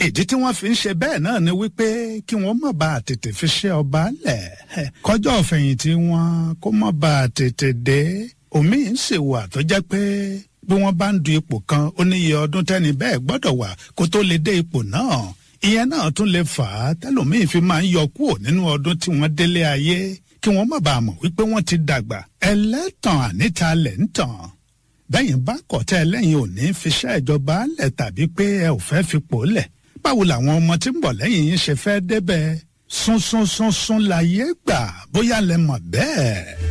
ìdí tí wọ́n fi ń ṣe bẹ́ẹ̀ náà ni wípé kí wọ́n má bàa tètè fi ṣe ọba lẹ̀ kọjọ́ ọ̀fẹ̀yìntì wọn kó má bàa tètè dé omi ń ṣèwà tó jẹ́ pé bí wọ́n bá ń du ipò kan ó níye ọdún tẹ́ni bẹ́ẹ̀ gbọ́dọ̀ wà kó tó lè dé ipò náà ìyẹn náà tún lè fà á tẹ́lòmíín fi máa ń yọ kúrò nínú ọdún tí wọ́n délé ayé kí wọ́n má bàa mọ̀ wípé wọ́n ti dàgbà ẹlẹ́tàn àníta lẹ̀ ń tàn bẹ́yìn bá kọ̀tẹ́ ẹlẹ́yin ò ní fi ṣẹ́ ìjọba lẹ̀ tàbí pé ẹ ò fẹ́ fipò lẹ̀ báwo làwọn ọmọ tí ń bọ̀ lẹ́yìn yín ṣe fẹ́ débẹ̀ sún sún sún sún láyé gbà bóyá lẹ mọ̀ bẹ́ẹ̀.